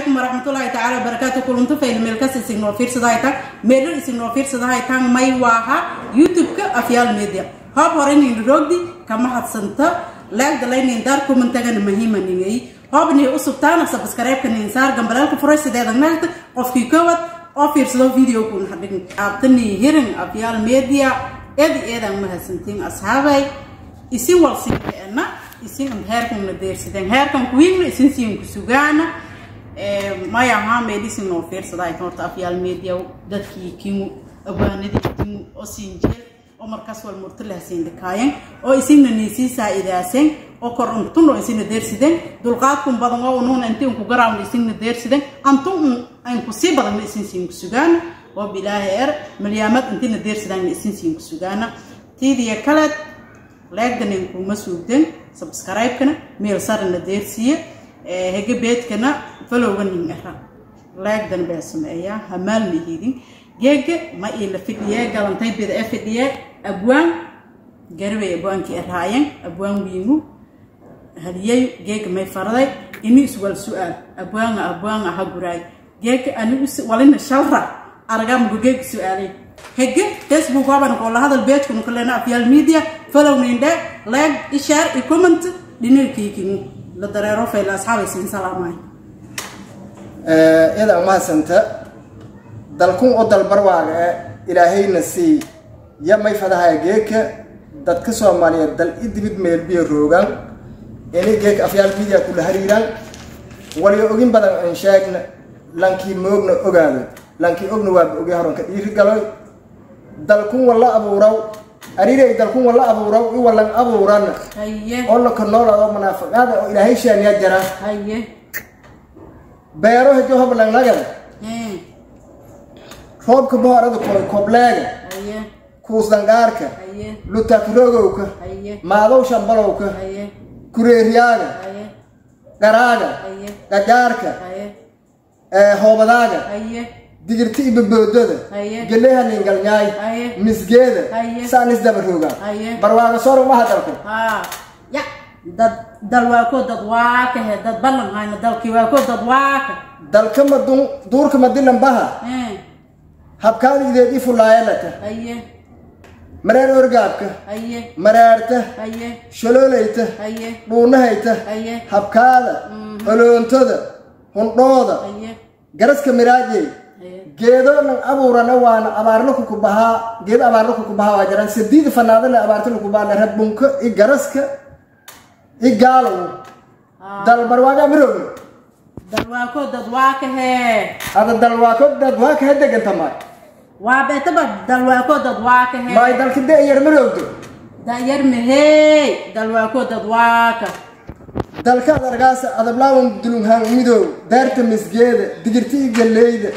calaykum waraxmatullaahi tacaala wabarakaatu kulunto fayl meelkas isignoo fiirsadahaytan meelo isignoo fiirsadahaytan may waaha youtube-ka afyaal media hoob hore nin roogdi kama hadsanta laagda laynin daar kumantagana muhiima ningay hoob nii usubtaana sabskareebka nin saar gambalaalka furay sideeda naagta qofkii kowad oo fiirsado video kun hadhign aabtanii hirin afyaal media eedi eedaan mahadsantiin asxaabay isin walsiikeena isin heerkanna deersideen heerkan kuwiigna isin siin ku sugaana maya ahaa meelisin noo fiirsadaa horta afyaal media dadkii kimu awaanadii kimu oo siin jeel oo markaas wal murtilah siin dhikaayen oo isinna niisii saa'idaaseen oo kor untun oo isinna deersideen dulqaadkun badan oo unuun intiin ku garaawna isinna deersideen antun un ayn ku sii badanna isin siin ku sugaana oo bilaahi er malyaamad intina deersidaanna isin siin ku sugaana tiidiya kaleed leegdanin kuma suugden subscribe-kana meel sarana deersiye hege beedkana falowga nin era leegdan baa sameeyaa hamaal mahidin geega ma iila fidhiye galantay bida e fidhiye abwaan garibay abwaankii eraayen abwaan wiingu haliyay geega may faraday ini iswal su-aal abwaanga abwaanga ha guraay geega anigu walina shalra aragamugu geega su-aalay hege facebook waban qola hadal beejkunu kalena afyaal media follow ninde like ishare i comment dhinirkiikimu la dareero fayla asxaabay siin salaamay iyada umahadsanta dalkun oo dalbarwaaga e ilaahayna sii ya may fadahay geeka dadka soomaaliyeed dal i dibid meelbiya roogan ini geeka afyaal media kula hariiraan waliyo ogin badan aan sheegna lankii moogna ogaado lankii ogna waaba ogay horanka dhiiri galoy dalkun walla abuuraw ariray dalkun walla abuuraw i wallan abuurana haye oo laka noolaado munaafaqaada oo ilaahay shaaniya jara haye beero hejo hoblangnagan ee roobka bohorada koy kobleega haye kuusdangaarka haye lutakrogowka haye maadow shambalowka haye kureeryaaga haye garaaga haye gajaarka haye hoobadaaga haye digirti ibaboodada Haye. geleha ningalnyaay Haye. misgeeda Haye. saan isdaba roogaan Haye. barwaaga soor umaha dalku haa ya dad dal waa ko dad waa ka he dad ballan hayna dalkii waa ko dad waa ka dalka madun duurka madilan baha ee habkaada ideed i fulaayalata haye mareer orgaabka haye maraarta haye sholoolayta haye dhuunahayta haye habkaada oloontada hundhooda haye garaska miraajey haye geedo nan abuurana waana abaarna kukubahaa geedo abaarna kukubahaa waa jiraan sadiida fanaado le abaarta lakubaana rabunka i garaska i gaalow dalbarwaaga mirowna dal waa ko dad waa ka he ada dalwaako dad waa kaha deganta maay waa beetaba dal waa ko dad waa ka he maay dalka de yar mirowdo dayar mahey dal waa ko dad waa ka dalka ad argaasa adablaawan dulunghaan midow daarta misgeeda digirti i galleyda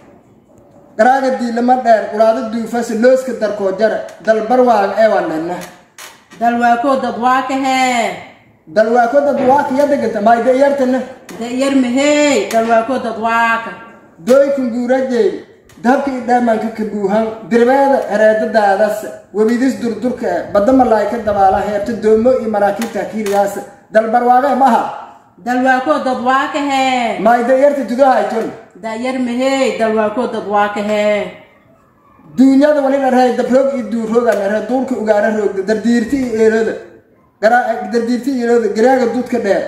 garaaga diilama dheer quraado duufasa looska darkoo jara dalbarwaaga ee waa dhanna dal waa ko dad waa ka he dalwaako dad waa kaya deganta maay de yartana dayar mahey dal waa ko dad waa ka dooykan guurajey dahabka i dhaamanka ka buuhan dirbeeda hereedadaadaas webidis durdurka e badda malaayka dabaala heebta doomo iyo maraakiibta kiiriyaasa dalbarwaage maha dal waa ko dad waa ka he maayda yarta dudahayton dayar mahey dal waa ko dad waa ka he duunyada wali dharhay dabroog iyo duurooga dharhe duurka ugaara roogda dardiirti iyo eeroda garaa dardiirti iyo eeroda garaaga dudka dheer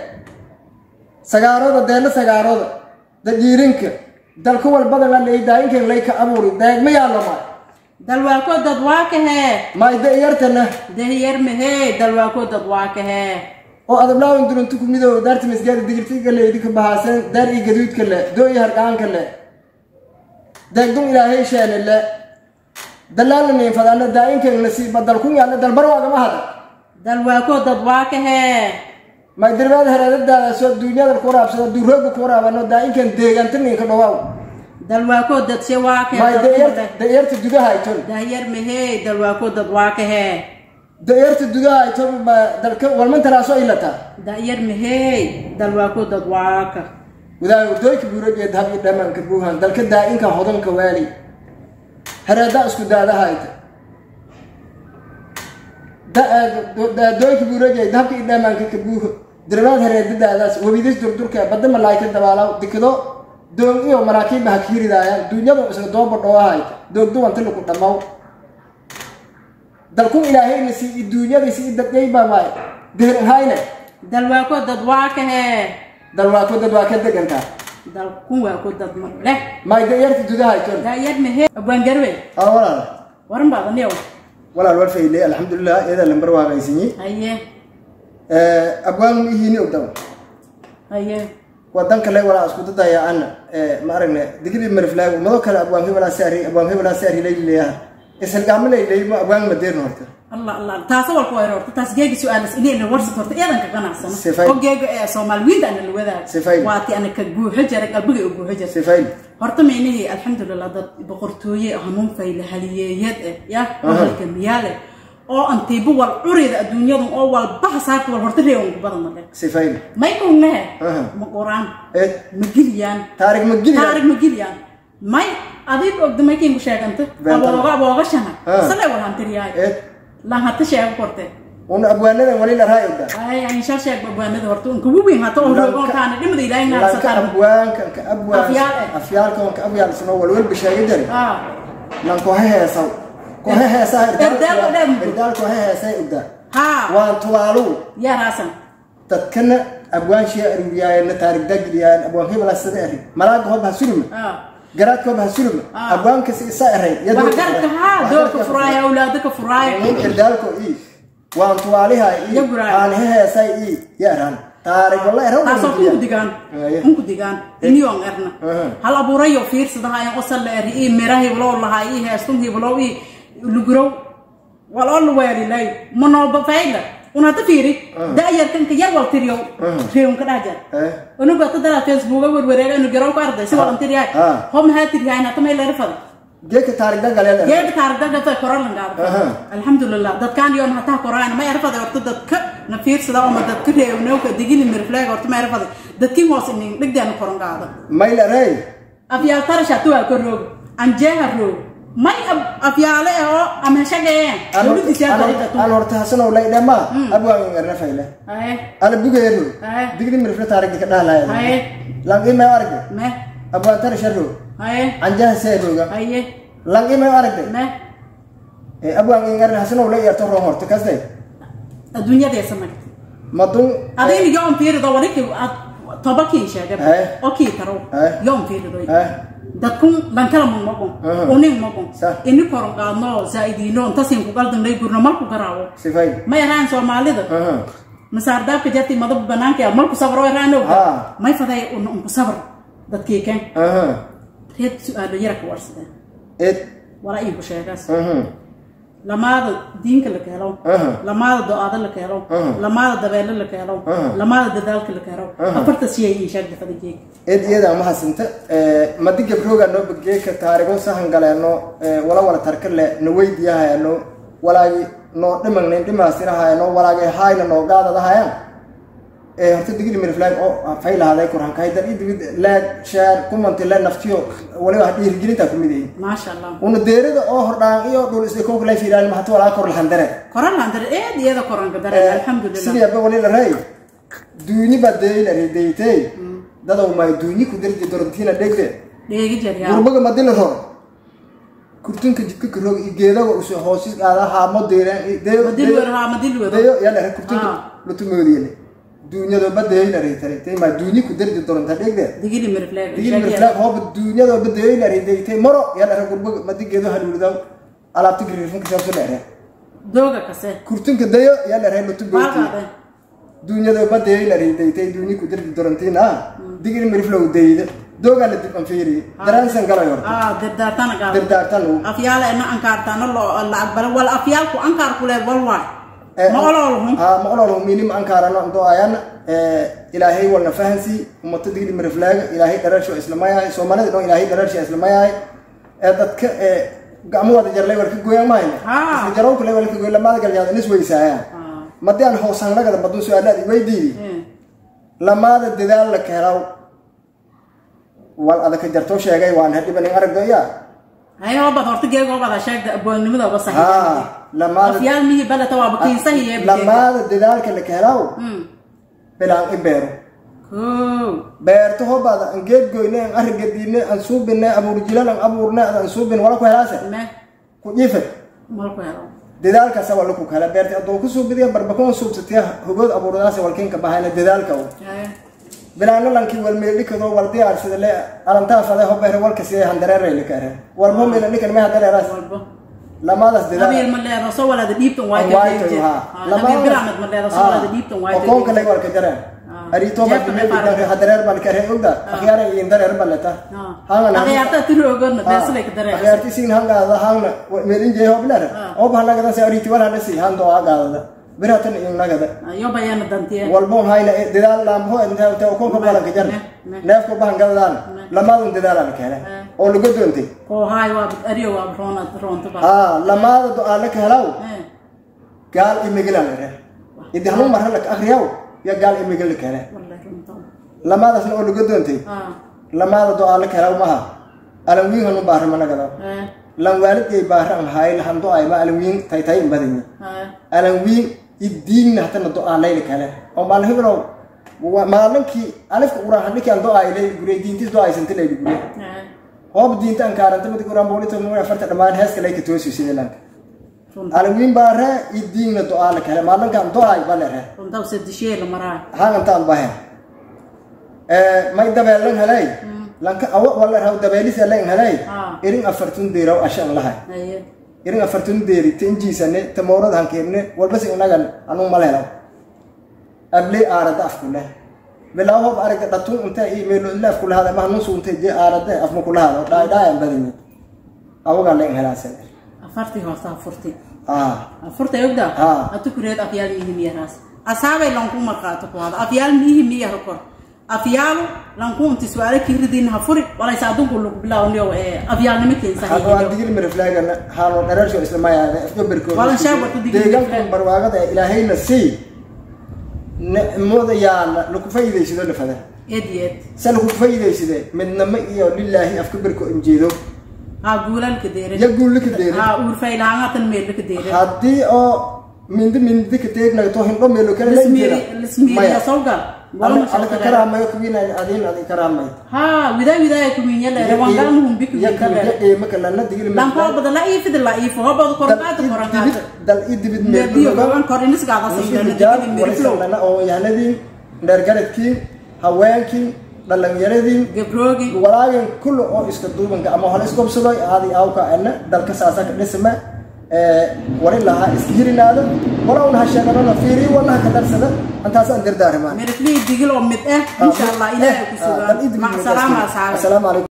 sagaaroda deella sagaaroda dajiirinka dalka walbada la leydaainkan layka abuuri deegma yaallo maay dal waa ko dad waa ka he maayda yartana dayar mahey dal waa ko dad waa ka he oo adablaawan durunta ku midoow daarta misgaada digirtiga le idinka bahaaseen daar iyo gaduudka le dooyi harqaanka le deegdun ilaahay sheene le dalaala niinfadaana daa'inkan nasiiba dalkun yaalla dalbarwaagama hada dal waa ko dad waa ka he may dirbaada hereedadaada soo duunyada ku waraabsada duurooga ku waraabano daa'inkan deeganta ninka dhawaaw dal waa ko dad se waa ka may he dayarta dayarta dudaha ayton dayar mahey dal waa ko dad waa ka he dayarta dudaha ayton ma dalka walmantaraaso ilata dayar mahey dal waa ko dad waa ka wadaay urdooyka buurajeed hab iyo dhamaanka buuhan dalka daa'inka hodanka waali hereeda isku daadahayta dooyka buurajeed habka idhamaanka ka buuho dirbaad hereedadaadaas webidis durdurka badda malaayka dabaalaw dikado doog iyo maraakiibba ha kiiridaayaan duunyada isaga dooba dhoohay doogduwanti lagu dhammaw dalkun ilaahayna si i duunyada si i dadgayba maay deherin hayne dal waa ko dad waa ka hee dal waa ku dad waa ka degantaa dal kun waa ko dad ma leh maay dayarta dudahay ton daayad mehe abwaan garwe aa walaal waran baad aniyow walaal war fayle alxamdulilah iyada lambar waagaysinyi haye abwaan ma ihiini ogdaw haye wadan kale walaa isku dadaya ana ma aragne digri mariflaag umado kale abwaan hebelaa saari abwaan hebelaa saari layleeyaha isalgaama layley ma abwaan madeerna horta allah allah taasa walku wayr horta taas geegi su-aalas inayna warsat horta iyadan ka ganacsano Sifay. oo geega ee soomaaliwiinta ana la wadaag Sifay. waati ana ka guuxo jara qalbiga u guuxo jara sifayl horta meynihii alxamdulilah dad boqortooye hanuun fayle haliyeeyad eh ya halka miyaale oo antiiba wal curida adduunyadan oo wal baha saarta wal horta reewan ku badan male sifayl may kugnahe Aha. ma qoraan eed ma geliyaan taarig ma gili taarig ma geliyaan may adig ogda maykin ku sheeganta Beentan. abooga aboogashana Ah. sale wal hantiryaay eed lan hata sheego korte una abwaanadan wali la raay ogda ay insha sheeg babwaanada horta un kugu weyn hata oo Lanka- roogo kaana dhimada ilaahay lanka naarsataan abwaanka ka abwaan Afyaal eh. afyaalka ka abyaal sano walwal bishaaya jari ah nan ko heesaw ko heesaa Erdaal oo dhan. erdaal ko heesay ogda ha waan tubaalu yaa raasan dadkana abwaan shee aruriyaayana taarig dagiliyaan abwaan hebelaa sida eri malaaga hob ha suruma ah garaadka hob ha suruma Ah. abwaanka si isa eray wax garka ha doorka furaaya awlaadaka furaaya nin erdaalko ii waan tuwaaliha ii Ya guraay. aan heesay ii ya eraan taarig walla eraw taasoo unku digaan Aye. unku digaan iniyoon erna Aha. hal abuurayo fiirsadahayan osal la eri ii mira hiblow lahaa ii heestun hiblow ii lugurow waloo la weelilay manooba fayla unata fiiri da'yarkanka yar wal tiriyow reewnka dhajar Eh. unuga tadala facebooka werwareega inu garow ka arday si walan tiriyaay Ah. ho maxaa tiriyahay hata may leerfada geeka taarig dagaleel geega taarigdagata koralan gaada Aha. alxamdulilah dadkaan yoon hataa koraan ma erfada horta dadka na fiirsada oma dadka reewnowka digili mirfleeg horta ma erfada dadkii hoos inin dhigdeena koran gaada maylarey afyaal tarasha tuwaa ka roog anjeeha roog may ab- afyaale eh oo ama heshagayeen dowladiisa dariiqatu aan horta hasanow laydhama abwaan erna fayle haye ala bugeero haye digri mirfle taarigdi ka dhahalaya haye langi may aragde me abwaan tara sharo haye anjaha seerooga haye langi may aragde me abwaan erna hasanow la yarto ron horta kasde adduunyadeesa magta madun adayna yoon fiirido wariki tobakiin sheegay Eh. oo kii tarow Eh. yoon fiirido eh dadkun lankala mun magun Aha. unin magun Sa. ini koron qaadno zaa'idiino intasin ku qaldanay gurno marku garaawo sifay ma yaraan soomaalida aha masaardaabka jarti madab banaanka yaa marku sabro yaraano Ah. may faday un unku sabr dadkii keen aha reed su-aalo yara ka warsadeen ed walaa iigu sheegaas aha lamaada diinka la keelo Aha. lamaada do-aada la keelo Aha. lamaada dabeele la keelo Aha. lamaada dadaalka la keelo Aha. afarta siyay ii sheegda fadajeeg ed iyada ma hasanta madi gabrooga noo bageeka taarigo sahan galeeno wala wala tarkale na weydiyahayaano walaagi noo dhimagnayn dhimaastirahayano walaagi hayna noo gaadadahayan horta digri mirflag oo faylahaday kurhankahay dal idibid laag shaar kumanti le naftiyo waliba dhiirigelintaa kumid yihiin maasha allah una deerida oo hordhaan iyo dhul isdhikoogla fiiraan mahata walaa kor lahandare koran landare eed iyada koranka dareen alxamdulilah sidii abba wali la ray duuni baa deeyla redeytey dadow may duuni ku dirdi dorontiina dhegde dheegi jaryaa gurbaga madila ror kurtunka jidka karoog iyo geedaga uso hoosis qaada haamo deeraan madil wer haa madil wer deyo yala ra kurtunka Ah. lutumoodiyele duunyado ba deeyla reytare tay ma duuni ku dirdi doronta dhegde digili mirfleeg digil mirflaag hooba duunyado ba deeyla redeytay maro yala ra gurbaga madi geedo haluulidaw alaabta gariirfunka saabso dheere dooga kase kurtunka dayo yala ra lutumoodiyele maalkaade duunyada badayay la riidaytay duuni ku dirdi dorantiin ah digil miriflow dayda doogaa la dib anfiiriye daraansan galay horta ah dirdaartana gaado dirdaartan uu afyaala ina ankaartana lo la aqbala wal afyaalku ankaar kule wal waay ma ololhum ah maqlolo minim ankaarano ando ayana ilaahay walna fahansi ummata digil miriflaaga ilaahay dhararsho islamayahay soomaalida dhan ilaahay dhararsho islamayahay ee dadka ee gacmo wada jarlay war ka gooyan mahayna Ah. isla jarow kale wal ka gooy lamaada galyaada nis weysaayaan ah madii aan hoosan lagada badun su-aalaad iweydiidi eh lamaada dadaal la keelaw wal adaka jarto sheegay waan hadhibanin aragdaya hay hobad horta geeg hobada sheegda aboonnimada ba ha saxiix lamaada afyaal mihi balata waa bakiin sahiye lamaada dadaalka la keelaw mm bilaan ibeero kow beerto hobaada aan geed goyne aan arigadiine aan suubine abuurjilan aan abuurne aan suubin wala ku helaase me ku jiife malku helo dadaalkaasa wala ku kala beerta adoo ku suubidiya barbakon suubsatiya hogood abuurdaas walkinka bahayna dadaalka u haye bilaano lankii walmeedhikado wal diyaarsida le alantaa fade hobeere walka sidee handareerayla kaare walbo meela dhikan may handareeraas walbo lamaadaas dadaal habiil ma leedo soo walaada dhiibtan waay Waayto, ha. habiil biraamad ma leedo soo walaada dhiibtan waay okoonka leg walka jareen Ah. arito Jeebka marki dhaqaale. meedhika hadareer balkare ogda akhyaara iin dareer baleta akhyaarta tiroogoodna beeslay ka dareen akhyaarti siin hangaada hangna meelin jee hoblere Ah. oo bahanagada se ariti wal hanasi hando agaadada biratan iin nagada yo bayana dantiye walbo hayna dadaal laamho inta okoonka balanka jar Ne, ne. neefka bahan gadadaan lamaadun dadaalan khele Eh. oo laga doontay koo haay waa ariyo waa roona roonta ba haa lamaada do-aale ka helaw Eh, gaal imigilan ere idi hanuu marra laka akriyaw ya gaal imigil la kele wallahi runta lamaadaasna oo laga doontay ah lamaada do-aale ka helaw maha alanwiin hanu baara managada eh lan waalidgay baara an haayl han do-ayma alanwiin taytay in badanya eh alanwiin idiinna hatana do-aalayla kale oo maalin hibilow wa- maalinkii alifka uraan hadhiki aan do-aylay gure diintis do-aysanta layli gure eh hoob diinta an kaaranta mid uraan boolita nuga afarta dhammaan heeska layka toosi sidee lanka runta alanwiin baara idiinna do-aala kale maalinkaan do-ay balere runta se dishee la maraa hangantaan bahen may dabeelan helay lanka awa wala raw dabeelisa len helay Ah. irin afartun deeraw ashan lahay haye irin afartun deeri tinjiisane tamoorad hankeebne walbasi inagan anuu malelaw abley aarada afkule bilaa hob aragga dhatun inte i meelo ile afkulahada ma hanun suunte je aarade afma kulahada dhaay dhaayan badinye awagaa len helaase afartii horta afurti ah afurta ogda Ah. atu kureed afyaal miihi miyaraas asaabay lanku marqaato ku hada afyaal miihi miyah kor afyaalu lanku inti su'aalo kiridin ha furi walaysa adunku lagu bilaawniyo ee afyaalnimo keensa hadda waa digil miriflaagana haano dhareersho islamayaade afgaberkooda Walan shaab waa ku digil deegaankan miriflaag. barwaaqada ee ilaahayna sii nicmada yaala lagu faa'iidaysado lafada eed iyo eed se lagu faa'iidaysade midnamo iyo lilaahi afgaberko injeedo ha guulalka deerin ya guullika deeri ha uurfaylaangatan meelka deerin haddii oo mindi mindi ka teegnagto hindho meelo kale la lismiiri lismiiriya sawga walma alika shaqada karaamayo kuwiina adiin adi karaamay ha widaa widaa kuminya la rawangan hum biku ya ka kuwiya qiimo kale la digil lan ko bada la ifid la ifo hobad korbaad korangaata dal i dibid meediyo meelo goban korin isgaada muslimiin sayidana mirflow waraysanana oo yahanadiin dheergaradkiin haweenkiin dhalinyaradii gabroogi walaagan kulli oo iska duubanka ama hore isgobsado aadi awka ana dalka saasa ka dhisma wali lahaa iska hirinaada wala un ha sheeganona fiiri walaha ka darsada antaasaan dardaarmaa mirflii digil oo mid ah insha allah ilaahay ku sugan mac salaama asxaabi asalaamu calaykum